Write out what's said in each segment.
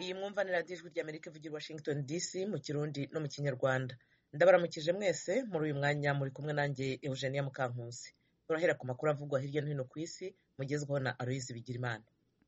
iyi mwumvanira radiyo ijwi ry'amerika ivugira washington dc mu kirundi no mu kinyarwanda ndabaramukije mwese muri uyu mwanya muri kumwe nanjye eugenia mukankusi turahera ku makuru avugwa hirya no hino ku isi mugezweho na aloyizi bigirimana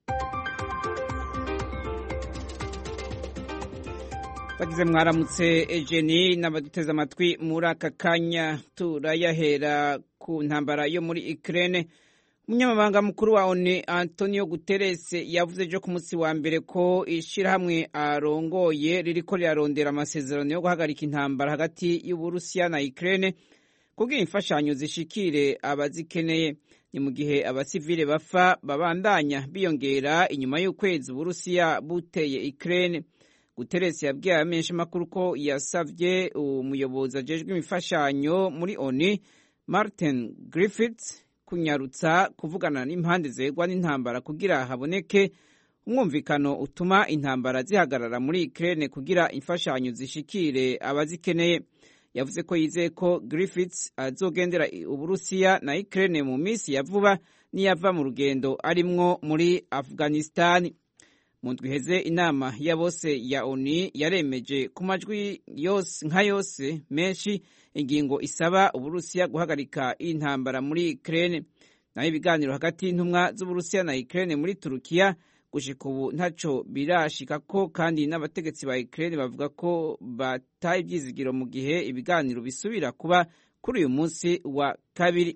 bagize mwaramutse ejeni n'abaduteze amatwi muri aka kanya turayahera ku ntambara yo muri ikirere umunyamabanga mukuru wa oni antonio guterres yavuze ejo ku munsi wa mbere ko ishyirahamwe arongoye ririko rirarondera amasezerano yo guhagarika intambara hagati y'uburusiya na ikirere kugira imfashanyo zishikire abazikeneye ni mu gihe abasivile bapfa babandanya biyongera inyuma y'ukwezi uburusiya buteye ikirere guterres yabwiye abamenyeshamakuru ko yasavye umuyobozi ajejwe imifashanyo muri oni martin griffiths kunyarutsa kuvugana n'impande zegwa n'intambara kugira haboneke umwumvikano utuma intambara zihagarara muri Ukraine kugira imfashanyo zishikire abazikeneye yavuze ko yizeye ko Griffiths azogendera Uburusiya na Ukraine mu minsi ya vuba niyava mu rugendo arimwo muri Afghanistan mu ndwi iheze inama ya bose ya ONU yaremeje ku majwi yose nka yose menshi ingingo isaba Uburusiya guhagarika intambara muri Ukraine naho ibiganiro hagati y'intumwa z'Uburusiya na Ukraine muri Turukiya gushika ubu ntaco birashikako kandi n'abategetsi ba Ukraine bavuga ko bataye ivyizigiro mu gihe ibiganiro bisubira kuba kuri uyu munsi wa kabiri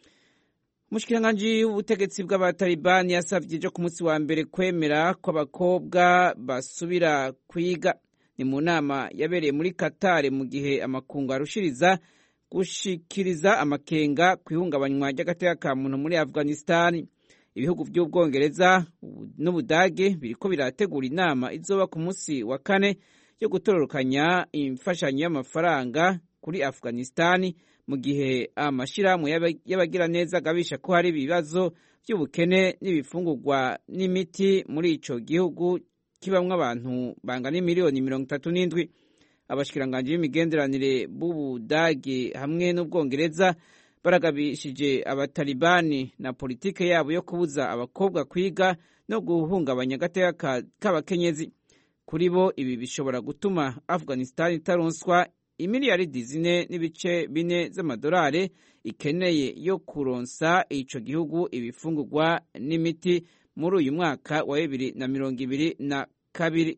umushikiranganji w'ubutegetsi bw'abatalibani yasavye ejo ku munsi wa mbere kwemera ko abakobwa basubira kwiga ni mu nama yabereye muri Qatar mu gihe amakungu arushiriza gushikiriza amakenga ku ihungabanywa ry'agateka ka muntu muri Afghanistan ibihugu by'ubwongereza n'ubudage biriko birategura inama izoba ku munsi wa kane yo gutororokanya imfashanyo y'amafaranga kuri Afghanistan mu gihe amashirahamwe y'abagiraneza agabisha ko hari ibibazo by'ubukene n'ibifungurwa n'imiti muri ico gihugu kibamwo abantu bangana miliyoni mirongo itatu n'indwi abashikiranganji b'imigenderanire b'ubudage hamwe n'ubwongereza baragabishije abatalibani na politike yabo yo kubuza abakobwa kwiga no guhungabanya agateka k'abakenyezi kuri bo ibi bishobora gutuma afghanistan itaronswa imiliyaridi zine n'ibice bine z'amadolari ikeneye yo kuronsa ico gihugu ibifungurwa n'imiti muri uyu mwaka wa bibiri na mirongo ibiri na kabiri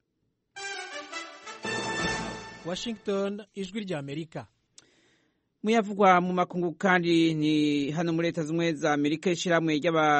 Washington ijwi rya Amerika muyavugwa mu makungu kandi ni hano muri leta z'ubumwe za Amerika ishyirahamwe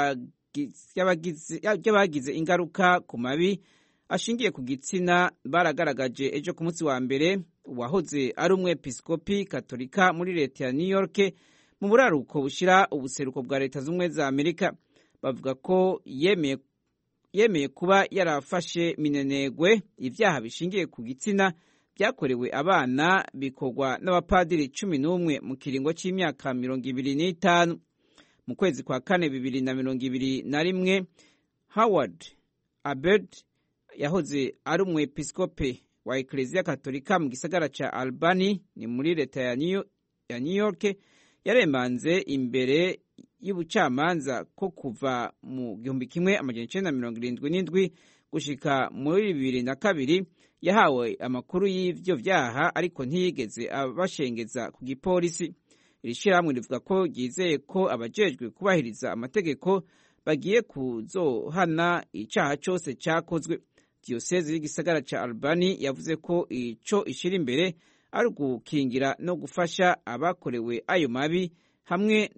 ry'abagize ingaruka ku mabi ashingiye ku gitsina baragaragaje ejo ku munsi wa mbere uwahoze ari umwepiskopi katolika muri leta ya New York mu buraruko bushira ubuseruko bwa leta z'ubumwe za Amerika bavuga ko yemeye yemeye kuba yarafashe minenegwe ibyaha bishingiye ku gitsina byakorewe abana bikorwa n'abapadiri cumi n'umwe mu kiringo cy'imyaka mirongo ibiri n'itanu mu kwezi kwa kane bibiri na mirongo ibiri na rimwe howard abed yahoze ari umwepiskope wa ekereziya katolika mu gisagara ca albany ni muri leta ya new york yaremanze imbere y'ubucamanza ko kuva mu gihumbi kimwe amajana icenda na mirongo irindwi n'indwi gushika muri bibiri na kabiri yahawe amakuru y'ivyo vyaha ariko ntiyigeze abashengeza ku gipolisi iri shirahamwe rivuga ko ryizeye ko abajejwe kubahiriza amategeko bagiye kuzohana icaha cose cakozwe diyoseze y'igisagara ca albani yavuze ko ico ishira imbere ari ugukingira no gufasha abakorewe ayo mabi hamwe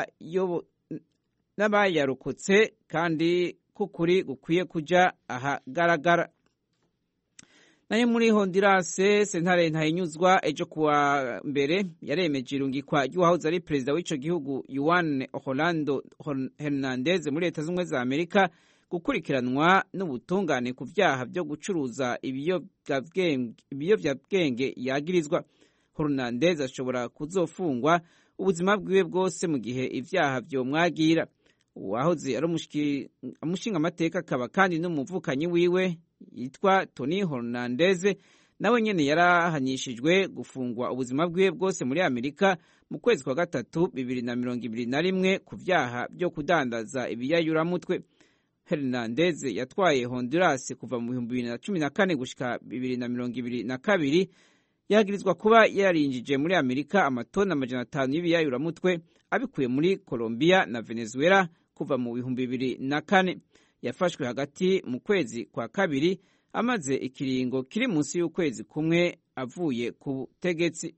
n'abayarokotse kandi kukuri gukwiye kuja ahagaragara nayo muri hondirase sentare ntahinyuzwa ejo kuwa mbere yaremeje irungikwa ry'uwahoze ari perezida w'ico gihugu yuan orlando hernandez muri leta z'ubumwe za amerika gukurikiranwa n'ubutungane ku vyaha vyo gucuruza ibiyovyabwenge yagirizwa hernandez ashobora kuzofungwa ubuzima bwiwe bwose mu gihe ivyaha vyomwagira uwahoze ari umushinga amateka akaba kandi n'umuvukanyi wiwe yitwa Tony Hernandez nawe nyene yarahanishijwe gufungwa ubuzima bwiwe bwose muri Amerika mu kwezi kwa gatatu bibiri na mirongo ibiri na rimwe ku vyaha vyo kudandaza ibiyayuramutwe hernandez yatwaye honduras kuva mu bihumbi bibiri na cumi na kane gushika bibiri na mirongo ibiri na kabiri yagirizwa kuba yarinjije muri amerika amatoni amajana atanu y'ibiyayuramutwe abikuye muri colombia na venezuela kuva mu bihumbi bibiri na kane yafashwe hagati mu kwezi kwa kabiri amaze ikiringo kiri munsi y'ukwezi kumwe avuye ku butegetsi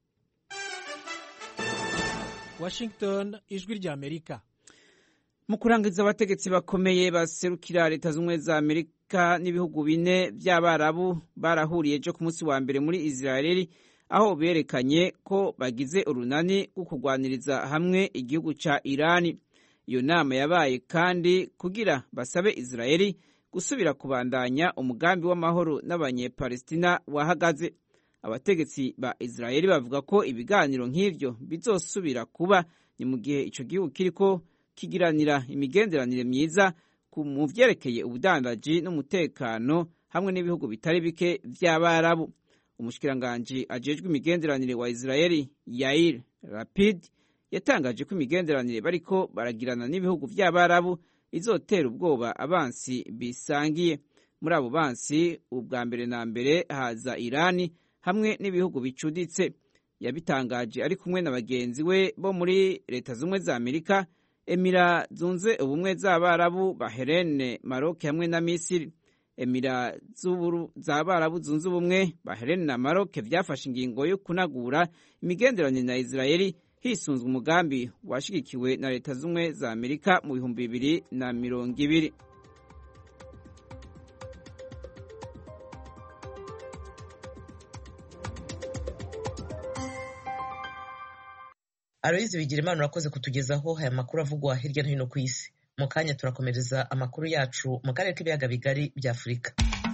washington ijwi rya amerika mu kurangiza abategetsi bakomeye baserukira leta z'ubumwe za amerika n'ibihugu bine by'abarabu barahuriye ejo ku munsi wa mbere muri israeli aho berekanye ko bagize urunani rwo kurwaniriza hamwe igihugu ca irani iyo nama yabaye kandi kugira basabe israeli gusubira kubandanya umugambi w'amahoro n'abanyepalestina wahagaze abategetsi ba israeli bavuga ko ibiganiro nk'ivyo bizosubira kuba ni mu gihe ico gihugu kiriko kigiranira imigenderanire myiza mu vyerekeye ubudandaji n'umutekano hamwe n'ibihugu bitari bike vy'abarabu umushikiranganji ajejwe imigenderanire wa israeli yair rapid yatangaje ko imigenderanire bariko baragirana n'ibihugu vy'abarabu izotera ubwoba abansi bisangiye muri abo bansi ubwa mbere na mbere haza irani hamwe n'ibihugu bicuditse yabitangaje ari kumwe na bagenzi we bo muri leta z'ubumwe za amerika emira zunze ubumwe z'abarabu baherene maroke hamwe na misiri emira z'abarabu zunze ubumwe baherene na maroke vyafashe ingingo yo kunagura imigenderanire na israeli hisunzwe umugambi washigikiwe na leta z'ubumwe za amerika mu bihumbi bibiri na mirongo ibiri aloyizi bigira imana urakoze kutugezaho aya makuru avugwa hirya no hino ku isi mu kanya turakomereza amakuru yacu mu karere k'ibiyaga bigari bya afurika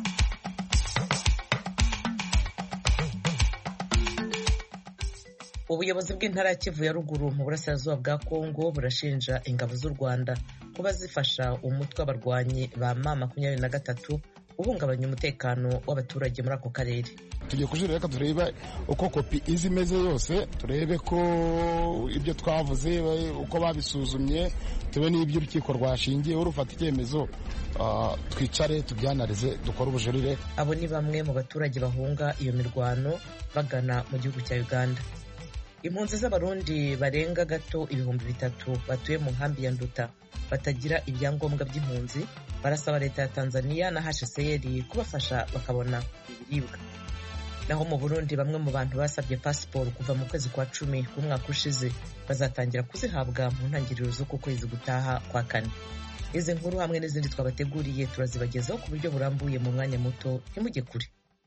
ubuyobozi bw'intara ya kivu ya ruguru mu burasirazuba bwa kongo burashinja ingabo z'u rwanda kuba zifasha umutwe w'abarwanyi ba ma makumyabiri na gatatu uhungabanya umutekano w'abaturage muri ako karere tugiye kujurira reka turebe uko kopi izi imeze yose turebe ko ibyo twavuze uko babisuzumye tube n'ibyo urukiko rwashingiyeho rufata icyemezo twicare tubyanarize dukore ubujurire abo ni bamwe mu baturage bahunga iyo mirwano bagana mu gihugu cya uganda impunzi z'abarundi barenga gato ibihumbi bitatu batuye mu nkambi ya nduta batagira ibyangombwa by'impunzi barasaba leta ya tanzania na hcr kubafasha bakabona ibiribwa naho mu burundi bamwe mu bantu basabye pasiporo kuva mu kwezi kwa cumi k'umwaka ushize bazatangira kuzihabwa mu ntangiriro z'uku kwezi gutaha kwa kane izi nkuru hamwe n'izindi twabateguriye turazibagezaho ku buryo burambuye mu mwanya muto ntimujye kure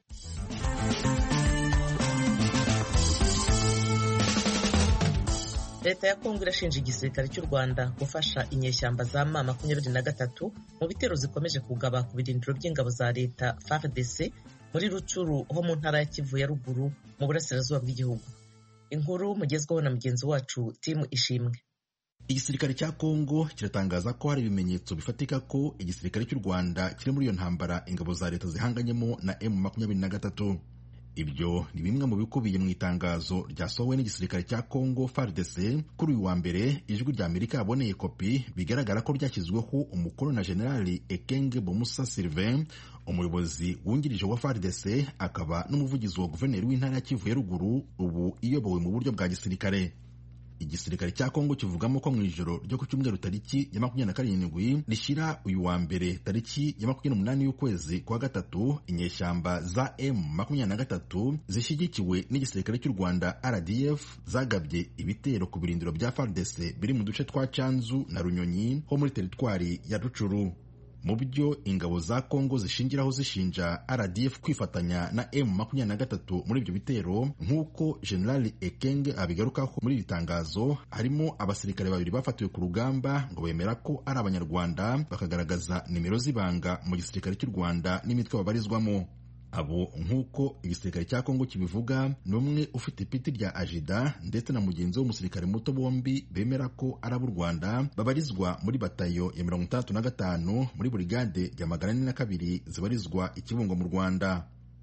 leta ya kongo irashinja igisirikare cy'u rwanda gufasha inyeshyamba za ma makumyabiri na gatatu mu bitero zikomeje kugaba ku birindiro by'ingabo za leta fardc muri rucuru ho mu ntara ya kivu ya ruguru mu burasirazuba bw'igihugu inkuru mugezweho na mugenzi wacu timu ishimwe igisirikare cya kongo kiratangaza ko hari ibimenyetso bifatika ko igisirikare cy'u rwanda kiri muri iyo ntambara ingabo za leta zihanganyemo na emu makumyabiri na gatatu ibyo ni bimwe mu bikubiye mu itangazo ryasohowe n'igisirikare cya Congo FARDC kuri uyu wa mbere ijwi rya Amerika yaboneye kopi bigaragara ko ryashyizweho umukono na Generali Ekenge Bomusa Sylvain umuyobozi wungirije wa FARDC akaba n'umuvugizi wa guverineri w'intara ya Kivu ya ruguru ubu iyobowe mu buryo bwa gisirikare igisirikare cya kongo kivugamo ko mu ijoro ryo ku cyumweru tariki ya makumyabiri na karindwi rishyira uyu wa mbere tariki ya makumyabiri n'umunani y'ukwezi kwa gatatu inyeshyamba za m makumyabiri na gatatu zishyigikiwe n'igisirikare cy'u rwanda rdf zagabye ibitero ku birindiro bya fardc biri mu duce twa canzu na runyonyi ho muri teritwari ya rucuru mu byo ingabo za kongo zishingiraho zishinja rdf kwifatanya na m makumyabiri na gatatu muri ibyo bitero nk'uko generali ekenge abigarukaho muri iri tangazo harimo abasirikare babiri bafatiwe ku rugamba ngo bemera ko ari abanyarwanda bakagaragaza nimero z'ibanga mu gisirikare cy'u rwanda n'imitwe babarizwamo abo nk'uko igisirikare cya kongo kibivuga ni umwe ufite ipiti rya ajida ndetse na mugenzi we w'umusirikare muto bombi bemera ko ari ab'u rwanda babarizwa muri batayo ya mirongo itandatu na gatanu muri burigade ya magana ane na kabiri zibarizwa ikibungo mu rwanda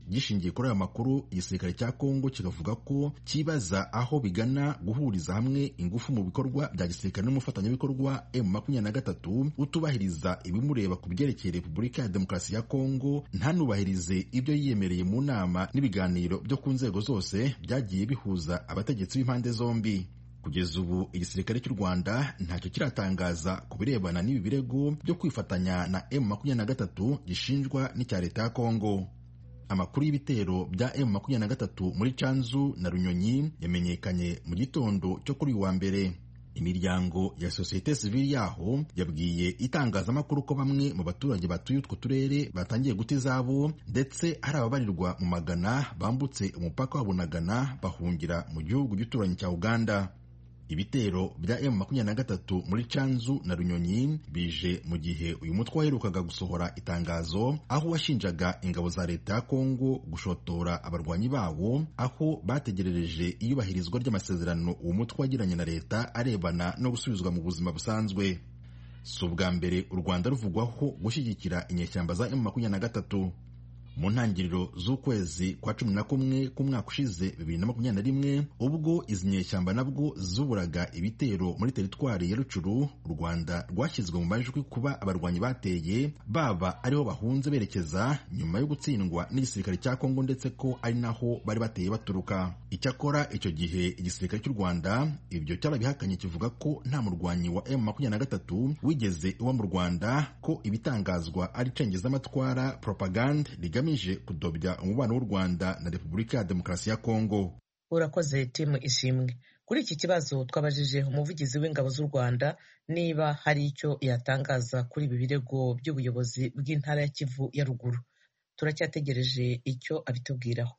gishingiye kuri aya makuru igisirikare cya kongo kikavuga ko kibaza aho bigana guhuriza hamwe ingufu mu bikorwa bya gisirikare n'umufatanyabikorwa m makumyabiri na gatatu utubahiriza ibimureba ku byerekeye repubulika ya demokarasi ya kongo ntanubahirize ibyo yiyemereye mu nama n'ibiganiro byo ku nzego zose byagiye bihuza abategetsi b'impande zombi kugeza ubu igisirikare cy'u rwanda ntacyo kiratangaza ku birebana n'ibi birego byo kwifatanya na m makumyabiri na gatatu gishinjwa n'icya leta ya kongo amakuru y'ibitero bya m makumyabiri na gatatu muri canzu na runyonyi yamenyekanye mu gitondo cyo kuri uyu wa mbere imiryango ya sosiyete sivili yaho yabwiye itangazamakuru ko bamwe mu baturage batuye utwo turere batangiye guta izabo ndetse hari ababarirwa mu magana bambutse umupaka wa bunagana bahungira mu gihugu gituranyi cya uganda ibitero bya m makumyabiri na gatatu muri canzu na runyonyi bije mu gihe uyu mutwe waherukaga gusohora itangazo aho washinjaga ingabo za leta ya kongo gushotora abarwanyi bawo aho bategerereje iyubahirizwa ry'amasezerano uwo mutwe wagiranye na leta arebana no gusubizwa mu buzima busanzwe si ubwa mbere u rwanda ruvugwaho gushyigikira inyeshyamba za m makumyabiri na gatatu mu ntangiriro z'ukwezi kwa cumi na kumwe k'umwaka ushize bibiri na makumyabiri na rimwe ubwo izi nyeshyamba nabwo zuburaga ibitero muri teritwari ya rucuru u rwanda rwashyizwe mu majwi kuba abarwanyi bateye baba ariho bahunze berekeza nyuma yo gutsindwa n'igisirikare cya kongo ndetse ko ari naho bari bateye baturuka icyakora icyo gihe igisirikare cy'u rwanda ibyo cyarabihakanye kivuga ko nta murwanyi wa m makumyabiri na gatatu wigeze iwa mu rwanda ko ibitangazwa ari cengezamatwara propagande rigamije kudobya umubano w'u rwanda na repubulika ya demokarasi ya kongo urakoze timu ishimwe kuri iki kibazo twabajije umuvugizi w'ingabo z'u rwanda niba hari icyo yatangaza kuri ibi birego by'ubuyobozi bw'intara ya kivu ya ruguru turacyategereje icyo abitubwiraho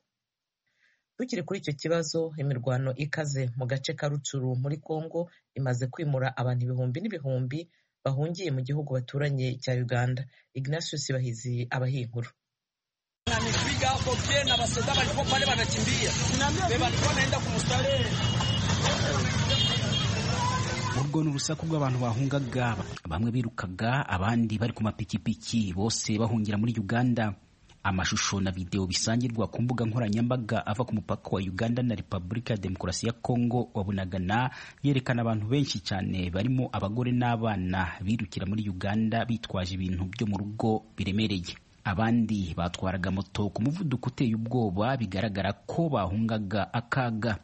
tukiri kuri icyo kibazo imirwano ikaze mu gace ka rucuru muri kongo imaze kwimura abantu ibihumbi n'ibihumbi bahungiye mu gihugu baturanye cya uganda ignatius bahizi abaha inkuru Nanipiga hapo tena basoda walikuwa pale wanakimbia. Beba alikuwa naenda kumstarehe. urwo ni urusaku rw'abantu bahungaga bamwe birukaga abandi bari ku mapikipiki bose bahungira muri uganda amashusho na videwo bisangirwa ku mbuga nkoranyambaga ava ku mupaka wa uganda na repubulika ya demokarasi ya kongo wa bunagana yerekana abantu benshi cyane barimo abagore n'abana birukira muri uganda bitwaje ibintu byo mu rugo biremereye abandi batwaraga moto ku muvuduko uteye ubwoba bigaragara ko bahungaga akaga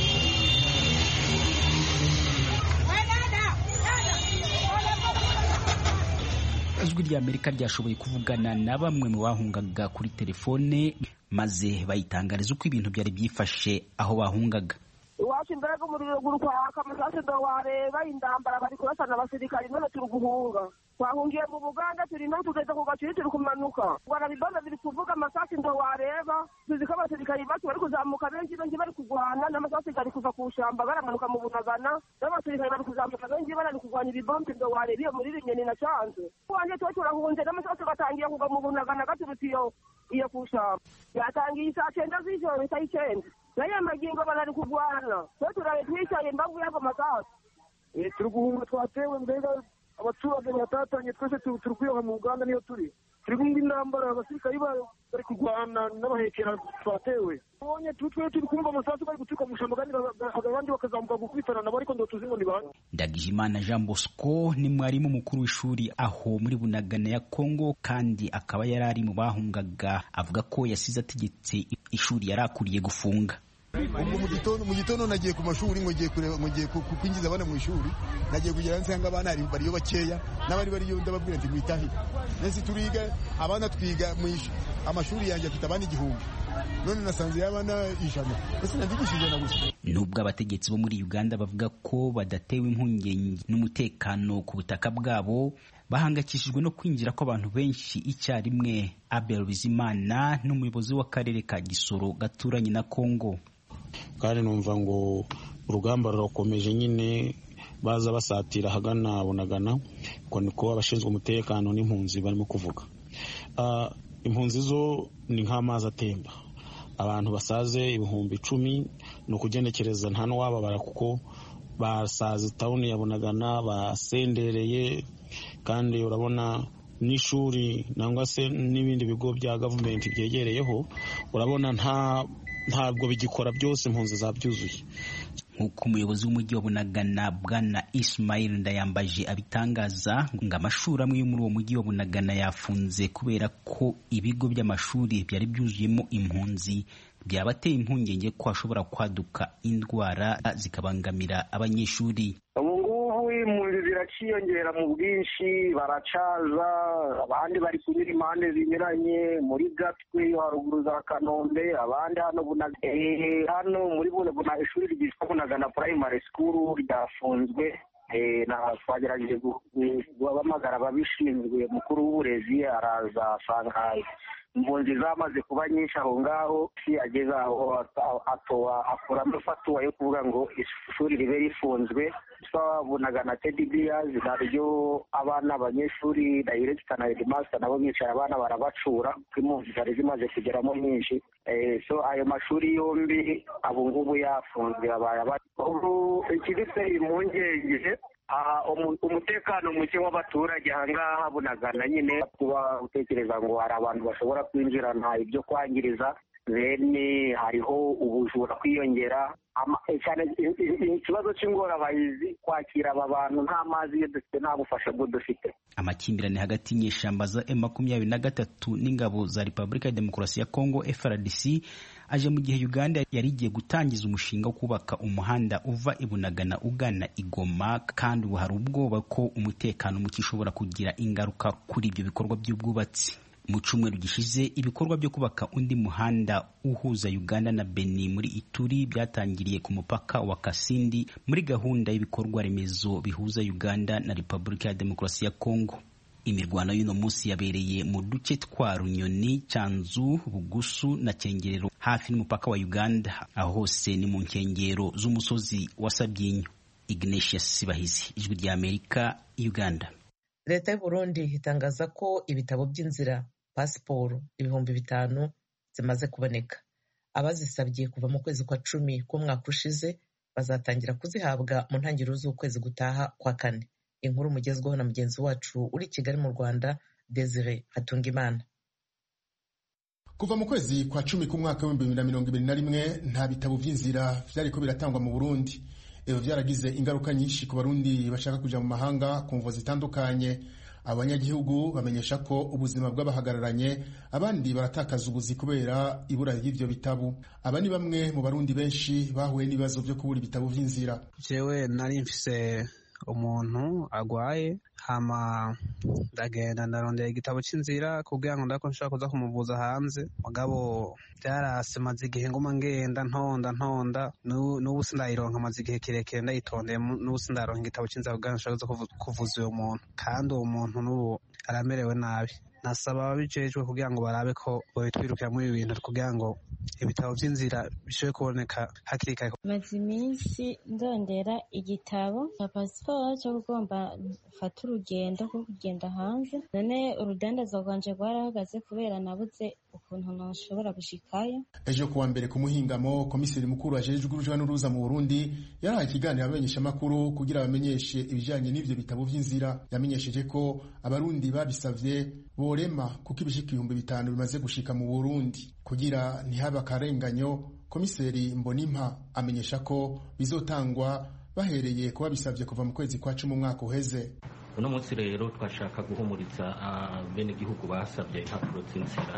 ijwi rya amerika ryashoboye kuvugana na bamwe mu bahungaga kuri telefone maze bayitangariza uko ibintu byari byifashe aho bahungaga iwacu imbaraga umuriro guri kwaka amasase ndo wareba indambara bari kurasana abasirikari none turi guhunga twahungiye mu buganda turi no tugeze ku gacuri turi kumanuka rwanda bibazo biri kuvuga amasasi ndo wareba tuzi ko abasirikari bacu bari kuzamuka benshi benshi bari kurwana n'amasasi gari kuva ku shamba baramanuka mu bunagana n'abasirikari bari kuzamuka benshi bari kurwanya ibibombe ndo wareba iyo muri rinyoni na canze wanje tuba turahunze n'amasasi batangiye kugwa mu bunagana gaturutse iyo iyo ku shamba yatangiye isaa cyenda z'ijoro isaa y'icyenda nayo magingo barari kurwana twe turaye twicaye imbavu y'ago masasu turi guhunga twatewe mbega abaturage batatanye twese turi kwiyoha mu uganda niyo turi turi kumva intambara abasirikari bari kurwana n'abahekera twatewe ubonye twe turi kumva amasasu bari guturuka mu shamba kandi abandi bakazamuka gukubitana nabo ariko ndo tuzi ngo ni bande ndagijimana jean bosco ni mwarimu mukuru w'ishuri aho muri bunagana ya kongo kandi akaba yari ari mu bahungaga avuga ko yasize ategetse ishuri yari akuriye gufunga ubwo mu gitondo mu gitondo nagiye ku mashuri ngo ngiye kureba ngo ngiye kwinjiza abana mu ishuri nagiye kugira nsanga abana bariyo bakeya n'abari bariyo ndababwira nti mwitahire nese turiga abana twiga mu amashuri yanjye afite abana igihumbi none nasanze y'abana ijana ese nandigisha ijana gusa nubwo abategetsi bo muri uganda bavuga ko badatewe impungenge n'umutekano ku butaka bwabo bahangayikishijwe no kwinjira kw'abantu benshi icyarimwe abel bizimana n'umuyobozi w'akarere ka gisoro gaturanye na kongo kandi numva ngo urugamba rurakomeje nyine baza basatira ahagana bunagana uko niko abashinzwe umutekano n'impunzi barimo kuvuga impunzi zo ni nk'amazi atemba abantu basaze ibihumbi icumi ni ukugenekereza nta n'uwababara kuko basaze tawuni ya bunagana basendereye kandi urabona n'ishuri nangwa se n'ibindi bigo bya gavumenti byegereyeho urabona nta ntabwo bigikora byose impunzi zabyuzuye nk'uko umuyobozi w'umujyi wa bunagana bwana ismail ndayambaje abitangaza ngo amashuri amwe yo muri uwo mujyi wa bunagana yafunze kubera ko ibigo by'amashuri byari byuzuyemo impunzi byabateye impungenge ko hashobora kwaduka indwara zikabangamira abanyeshuri ubu ngubu impunzi ziraciyongera mu bwinshi baracaza abandi bari kunyura impande zinyuranye muri gatwe yo haruguru za kanombe abandi hano hano muri buna ishuri ryitwa bunagana primary school ryafunzwe twagerageje guhamagara ababishinzwe mukuru w'uburezi araza asanga impunzi zamaze kuba nyinshi aho ngaho si ageze aho akuramo fatuwa yo kuvuga ngo ishuri ribe rifunzwe twabonaga na tedi biyazi naryo abana abanyeshuri dayiregita na hedimasita nabo bicaye abana barabacura kuko impunzi zari zimaze kugeramo nyinshi so ayo mashuri yombi ubu ngubu yafunzwe abaye ubu ikiduteye impungenge umutekano muke w'abaturage ahangaha bunagana nyine kuba utekereza ngo hari abantu bashobora kwinjirana ibyo kwangiriza bene hariho ubujura kwiyongera cyane ikibazo cy'ingorabahizi kwakira aba bantu nta mazi iyo dufite nta bufasha bwo dufite amakimbirane hagati y'inyeshyamba za M makumyabiri na gatatu n'ingabo za Repubulika ya Demokarasi ya Kongo FRDC aje mu gihe Uganda yari igiye gutangiza umushinga wo kubaka umuhanda uva ibunagana ugana igoma kandi ubu hari ubwoba ko umutekano muke ushobora kugira ingaruka kuri ibyo bikorwa by'ubwubatsi mu cyumweru gishize ibikorwa byo kubaka undi muhanda uhuza Uganda na Beni muri Ituri byatangiriye ku mupaka wa Kasindi muri gahunda y'ibikorwa remezo bihuza Uganda na Repubulika ya Demokarasi ya Kongo imirwano y'uno munsi yabereye mu duce twa Runyoni Cyanzu Bugusu na Cyengerero hafi n'umupaka wa Uganda aho hose ni mu nkengero z'umusozi wa Sabyinyo Ignatius Sibahizi ijwi rya Amerika Uganda leta y'u Burundi itangaza ko ibitabo by'inzira pasiporo ibihumbi bitanu zimaze kuboneka abazisabye kuva mu kwezi kwa cumi k'umwaka ushize bazatangira kuzihabwa mu ntangiriro z'ukwezi gutaha kwa kane inkuru mugezweho na mugenzi wacu uri i kigali mu rwanda desire hatungimana kuva mu kwezi kwa cumi k'umwaka w'ibihumbi bibiri na mirongo ibiri na rimwe nta bitabo by'inzira byariko biratangwa mu burundi ibi byaragize ingaruka nyinshi ku barundi bashaka kuja mu mahanga ku mvo zitandukanye abanyagihugu bamenyesha ko ubuzima bw'abahagararanye abandi baratakaza ubuzi kubera ibura ry'ivyo bitabo aba ni bamwe mu barundi benshi bahuye n'ibibazo vyo kubura ibitabo vy'inzira jewe nari mfise umuntu agwaye hama ndagenda ndarondera igitabo c'inzira kugira ngo ndako nshobora kuza kumuvuza hanze mugabo vyarase maze igihe nguma ngenda ntonda ntonda n'ubu sindayironka maze igihe kirekire ndayitondeye n'ubu sindaronka igitabo c'inzira kugira ngo nshobore kuvuza uyo muntu kandi uwo muntu n'ubu aramerewe nabi nasaba ababijejwe kugira ngo barabe ko babitwirukira muri ibi bintu kugira ngo ibitabo vy'inzira bishobore kuboneka hakiri kare maze iminsi ndondera igitabo cya pasiporo cyo kugomba fata urugendo rwo kugenda hanze none urudandaza rwanje rwarahagaze kubera nabuze ukuntu nashobora gushikayo ejo kuwa mbere ku muhingamo komiseri mukuru ajejwe uruja n'uruza mu burundi yarahaye ikiganiro abamenyeshamakuru kugira bamenyeshe ibijanye n'ivyo bitabo vy'inzira yamenyesheje ko abarundi babisavye borema kuko ibishika ibihumbi bitanu bimaze gushika mu burundi kugira ntihabe akarenganyo komiseri mbonimpa amenyesha ko bizotangwa bahereye kuba bisabye kuva mu kwezi kwa cumi umwaka uheze uno munsi rero twashaka guhumuriza bene igihugu basabye impapuro z'inzira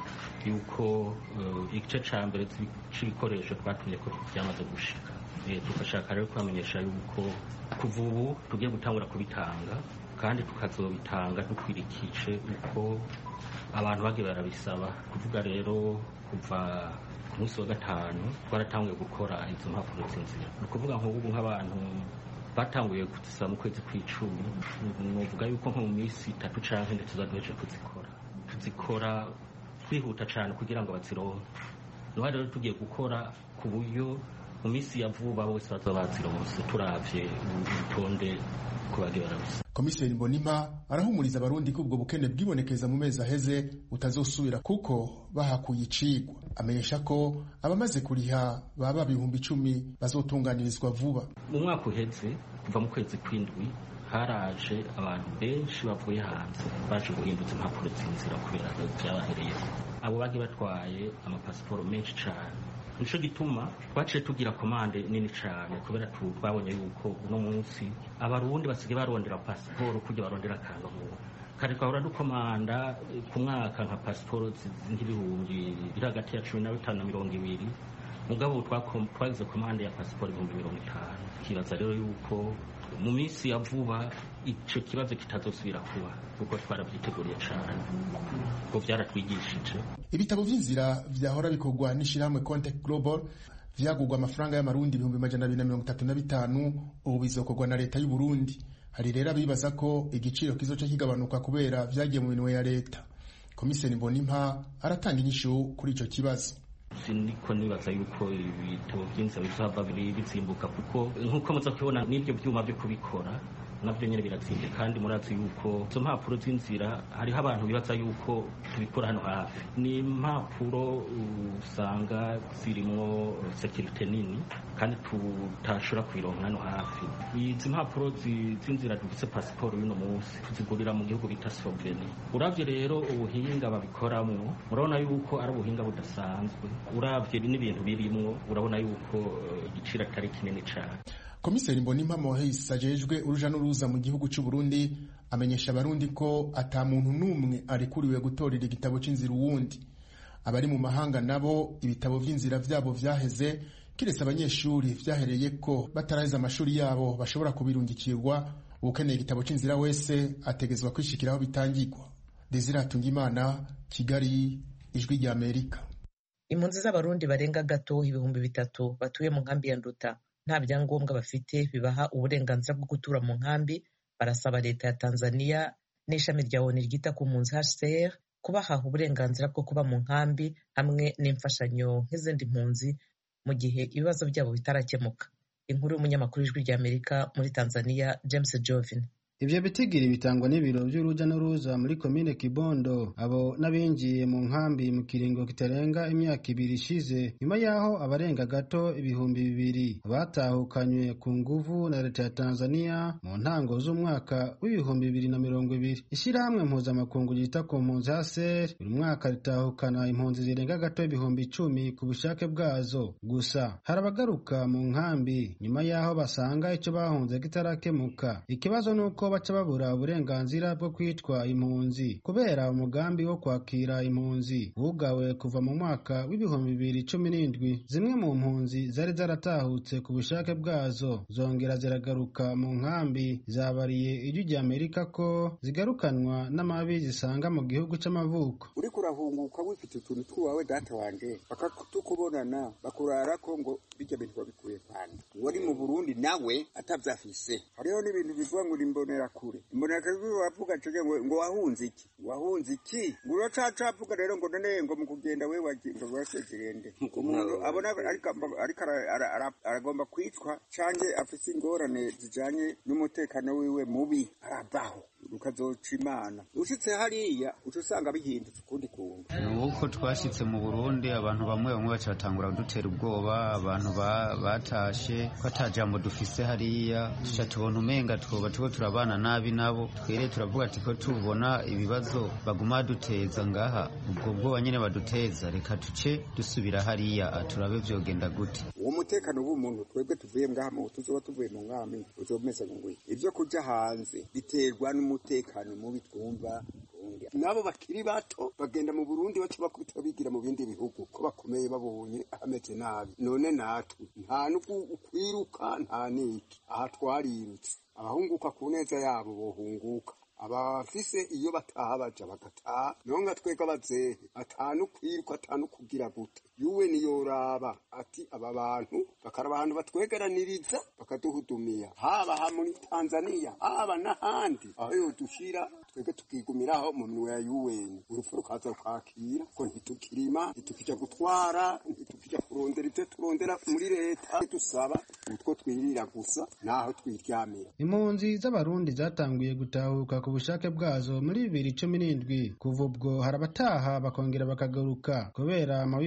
yuko igice ca mbere c'ibikoresho twatumye ko byamaze gushika tugashaka rero kubamenyesha yuko kuva ubu tugiye gutangura kubitanga kandi tukazobitanga dukwirikije uko abantu bagiye barabisaba kuvuga rero kuva ku munsi wa gatanu twaratanguye gukora izo mpapuro z'inzira ni ukuvuga nk'ubu nk'abantu batanguye kuzisaba mu kwezi kw'icumi nuvuga yuko nko mu minsi itatu canke ndetse tuzaduheje kuzikora tuzikora twihuta cane kugira ngo bazironke niho rero tugiye gukora ku buryo mu minsi ya vuba bose bazoba bazironse turavye urutonde ko bagiye barabisaba komiseri mbonimpa arahumuriza abarundi ko ubwo bukene bwibonekeza mu mezi aheze butazosubira kuko bahakuye icigwa amenyesha ko abamaze kuriha baba ibihumbi icumi bazotunganirizwa vuba mu mwaka uheze kuva mu kwezi kw'indwi haraje abantu benshi bavuye hanze baje guhinduza impapuro z'inzira kubera byabahereyeho abo bagiye batwaye amapasiporo menshi cyane nico gituma twaciye tugira komande nini cyane kubera twabonye yuko uno munsi abarundi basigaye barondera pasiporo kujya barondera akangamuntu kare twahora dukomanda ku mwaka nka pasiporo nk'ibihumbi biri hagati ya cumi na bitanu na mirongo ibiri mugabo twagize komande ya pasiporo ibihumbi mirongo itanu kibaza rero yuko mu minsi ya vuba icyo kibazo kitazosubira kuba kuko twarabyiteguriye cyane kuko byaratwigishije ibitabo by'inzira byahora bikorwa n'ishyirahamwe contact global vyagurwa amafaranga y'amarundi ibihumbi majana abiri na mirongo itatu na bitanu ubu bizokorwa na leta y'u Burundi hari rero abibaza ko igiciro kizoca kigabanuka kubera vyagiye mu minwe ya leta komiseri mbonimpa aratanga inyishu kuri ico kibazo siniko nibaza yuko ibitabo by'inzira bizava biri bizimbuka kuko nk'uko muza kubibona n'ibyo byuma byo kubikora nabyo nyine biratsinze kandi murazi yuko izo mpapuro z'inzira hariho abantu bibaza yuko tubikora hano hafi ni impapuro usanga zirimo sekirite nini kandi tutashobora kuyironka hano hafi izi mpapuro z'inzira dufise pasiporo y'uno munsi tuzigurira mu gihugu bita sloveni uravye rero ubuhinga babikoramo urabona yuko ari ubuhinga budasanzwe uravye n'ibintu birimwo urabona yuko igiciro atari kinini cane komiseri mbonimpa mohis ajejwe uruja n'uruza mu gihugu cy'u Burundi amenyesha abarundi ko ata muntu n'umwe arekuriwe gutorera igitabo c'inzira uwundi abari mu mahanga nabo ibitabo vy'inzira vyabo vyaheze kiretse abanyeshuri vyahereye ko bataraheza amashuri yabo bashobora kubirungikirwa ukeneye igitabo c'inzira wese ategezwa kwishikiraho bitangirwa Desire Hatungimana Kigali ijwi rya Amerika impunzi z'abarundi barenga gato ibihumbi bitatu batuye mu nkambi ya Nduta nta byangombwa bafite bibaha uburenganzira bwo gutura mu nkambi barasaba leta ya Tanzania n'ishami rya ONU ryita ku mpunzi HCR kubaha uburenganzira bwo kuba mu nkambi hamwe n'imfashanyo nk'izindi mpunzi mu gihe ibibazo byabo bitarakemuka inkuru y'umunyamakuru w'ijwi rya Amerika muri Tanzania James Jovin Ivyo bitigiri bitangwa n'ibiro vy'uruja n'uruza muri komine Kibondo abo n'abinjiye mu nkambi mu kiringo kitarenga imyaka ibiri ishize nyuma yaho abarenga gato ibihumbi bibiri batahukanywe ku nguvu na leta ya Tanzania mu ntango z'umwaka w'ibihumbi bibiri na mirongo ibiri ishirahamwe mpuzamakungu ryita ku mpunzi HCR buri mwaka ritahukana impunzi zirenga gato ibihumbi icumi ku bushake bwazo gusa hari abagaruka mu nkambi nyuma yaho basanga ico bahunze kitarakemuka ikibazo nuko baca babura uburenganzira bwo kwitwa impunzi kubera umugambi wo kwakira impunzi wugawe kuva mu mwaka w'ibihumbi bibiri cumi n'indwi zimwe mu mpunzi zari zaratahutse ku bushake bwazo zongera ziragaruka mu nkambi zabariye ijwi rya amerika ko zigarukanwa n'amabi zisanga mu gihugu c'amavuko uriko urahunguka wifite utuntu tw'iwawe data wanje bakatukubonana bakurara ko ngo bijya bintu babikuye kandi wari mu burundi nawe atavyafise hariho n'ibintu bivuga ngo imbonera kure imbonera kure wavuga cege ngo ngo wahunze iki wahunze iki ngo uracaca avuga rero ngo none ngo mu kugenda we wagiye wasezerende umuntu abona ariko ariko aragomba kwicwa canke afise ingorane zijanye n'umutekano wiwe mubi arabaho ukazoca imana ushitse hariya uca usanga bihindutse ukundi kuntu ni uko twashitse mu burundi abantu bamwe bamwe baca batangura kudutera ubwoba abantu batashe ko ata jambo dufise hariya tuca tubona umenga twoba tuko turabana nabi nabo twere turavuga ati ko tubona ibibazo baguma baduteza ngaha ubwo bwoba nyene baduteza reka tuce dusubira hariya turabe vyogenda gute uwo mutekano w'umuntu twebwe tuvuye ngaha mu tuzoba tuvuye mu mwami uzomeze ngwi ivyo kuja hanze biterwa n'umutekano mubi twumva nabo bakiri bato bagenda mu Burundi baca bakubita bigira mu bindi bihugu ko bakomeye babonye hameze nabi none natwe nta n'ukwiruka nta niki aha twarirutse abahunguka ku neza yabo bohunguka abafise iyo bataha baja bagataha nonga twega bazehe atanu kwiruka atanu kugira gute yuwe niyoraba ati aba bantu bakaraba ahantu batwegeraniriza bakaduhudumiya haba ha muri tanzaniya haba n'ahandi aho yodushira twebwe tukigumiraho mu minwe ya yuweni urupfu rukaza rukakira ko ntitukirima ntitukija gutwara ntitukija kurondera ivyo turondera muri leta dusaba utwo twirira gusa naho twiryamira impunzi z'abarundi zatanguye gutahuka ku bushake bwazo muri bibiri cumi n'indwi kuva ubwo hari abataha bakongera bakagaruka kubera amabi basanga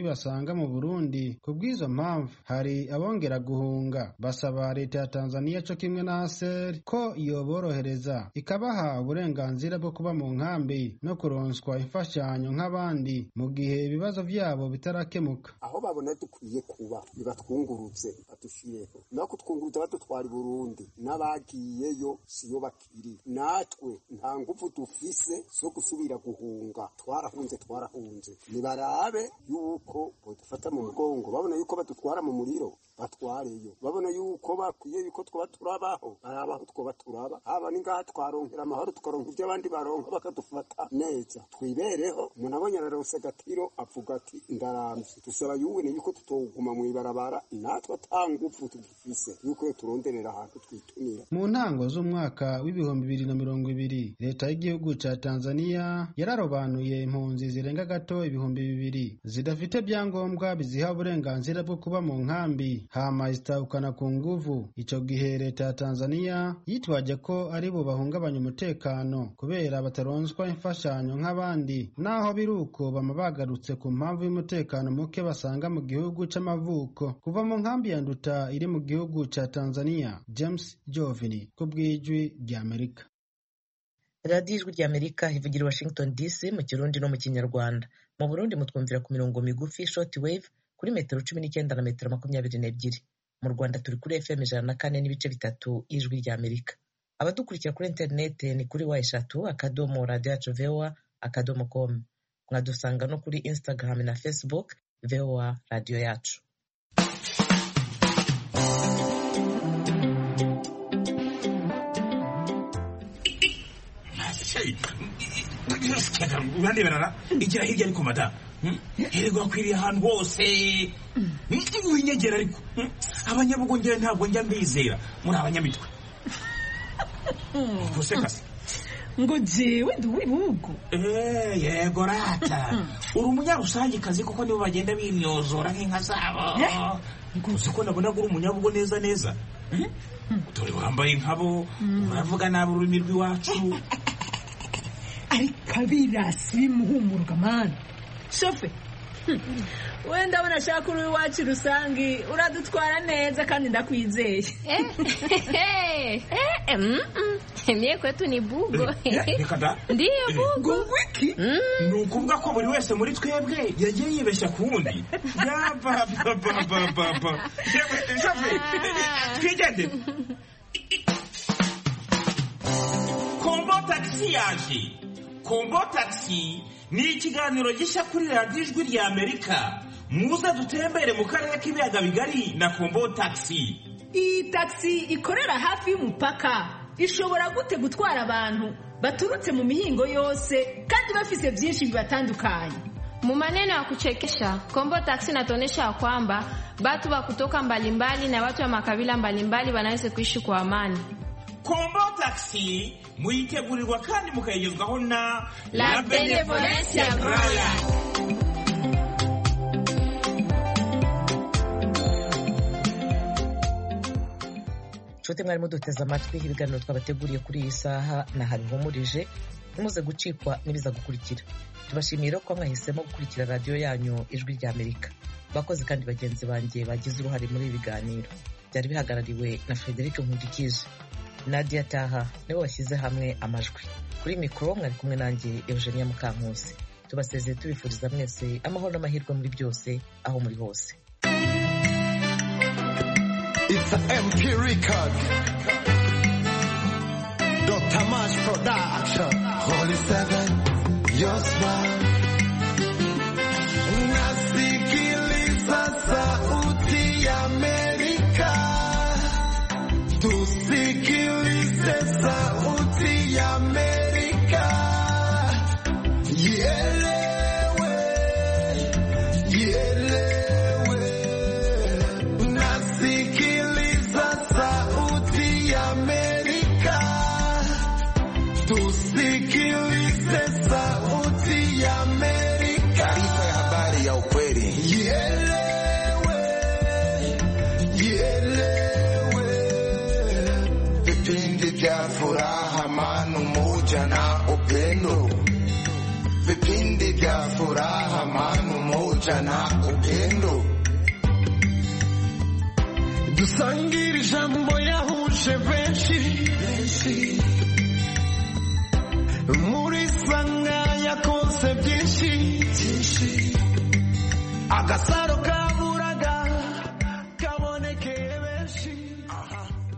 basanga mu burundi ku bw'izo mpamvu hari abongera guhunga basaba leta ya tanzania co kimwe na aser ko yoborohereza ikabaha uburenganzira bwo kuba mu nkambi no kuronswa imfashanyo nk'abandi mu gihe ibibazo vyabo bitarakemuka aho babona dukwiye kuba nibatwungurutse badushireho no kutwungurutsa badutwara i burundi n'abagiyeyo siyo bakiri natwe nta nguvu dufise zo gusubira guhunga twarahunze twarahunze nibarabe yuko bodufata mu mugongo babona yuko badutwara mu muriro batwareyo babona yuko bakwiye yuko twoba turabaho barabaho twoba turaba haba ni ngaha twaronkera amahoro tukaronka ibyo abandi baronka bakadufata neza twibereho umuntu abonye ararose agatiro avuga ati ndaramvye dusaba yuwene yuko tutoguma mw'ibarabara natwe ata nguvu tugifise yuko turonderera ahantu twitumira mu ntango z'umwaka w'ibihumbi bibiri na mirongo ibiri leta y'igihugu ca tanzania yararobanuye impunzi zirenga gato ibihumbi bibiri zidafite byangombwa biziha uburenganzira bwo kuba mu nkambi hama zitahukana ku nguvu ico gihe leta ya tanzania yitwaje ko ari bo bahungabanya umutekano kubera bataronswa imfashanyo nk'abandi naho biri uko bama bagarutse ku mpamvu y'umutekano muke basanga mu gihugu c'amavuko kuva mu nkambi ya nduta iri mu gihugu ca tanzania james jovini ku bw'ijwi ry'amerika radiyo ijwi ry'amerika ivugira i washington dc mu kirundi no mu kinyarwanda mu burundi mutwumvira ku mirongo migufi short wave kuri metero cumi n'icyenda na metero makumyabiri n'ebyiri mu rwanda turi kuri fm ijana na kane n'ibice bitatu y'ijwi ry'amerika abadukurikira kuri interinete ni kuri wa eshatu akadomo radiyo yacu voa akadomo com mwadusanga no kuri instagram na facebook voa radiyo yacu uraneberara igira hirya ariko mada herego akwiriye ahantu hose winyegera ariko abanyabugongera ntabwo njya mbizera muri abanyamitwe gusekase ngo jewe ndi uw'ibihugu yego rata uri umunyarusangikazi kuko nibo bagenda bimyozora nk'inka zabo uzi ko nabona uri umunyabugo neza neza dore wambaye nkabo uravuga nabi ururimi rw'iwacu ariko abirasi bimuhumuruka mani shofe wenda abona ashaka uri iwacu rusange uradutwara neza kandi ndakwizeye mie kwetu ni bugo reka da ndiyo bugo wiki ni ukuvuga ko buri wese muri twebwe yagiye yibeshya ku wundi yabababababa shofe twigende kombo tagisi yaje kombo tagisi ni ikiganiro gishya kuri radiyo ijwi rya amerika muze dutembere mu karere k'ibiyaga bigari na kombo tagisi iyi tagisi ikorera hafi y'umupaka ishobora gute gutwara abantu baturutse mu mihingo yose kandi bafise byinshi bibatandukanye Mu maneno ya kuchekesha, Kombo Taxi inatuonyesha ya kwamba watu wa kutoka mbalimbali na watu wa makabila mbalimbali wanaweza kuishi kwa amani. kombo tagisi muyitegurirwa kandi mukayigezwaho na La Benevolencia Royal. nshuti mwari muduteze amatwi ibiganiro twabateguriye kuri iyi saha naha bihumurije ntimuze gucikwa n'ibiza gukurikira tubashimiye ko mwahisemo gukurikira radiyo yanyu ijwi rya amerika bakozi kandi bagenzi banjye bagize uruhare muri ibi biganiro byari bihagarariwe na frederic nkundikije nadia taha nibo bashyize hamwe amajwi kuri mikoro mwari kumwe nanjye eugenia mukankusi tubasezeye tubifuriza mwese amahoro n'amahirwe muri byose aho muri hose It's an MP record. Dr. Mash Production. Holy Seven, your smile. Nasikiliza sauti ya Amerika. Tusikilize sauti ya Amerika. Ielewe, ielewe. Nasikiliza sauti ya Amerika. Tusikilize sauti ya Amerika. Taarifa ya habari ya ukweli. Ielewe, ielewe. Vipindi vya furaha, amani, umoja na upendo. Vipindi vya furaha, amani, umoja moja na upendo dusangire ijambo yahuje benshi muri sanga yakoze byinshi agasaro ka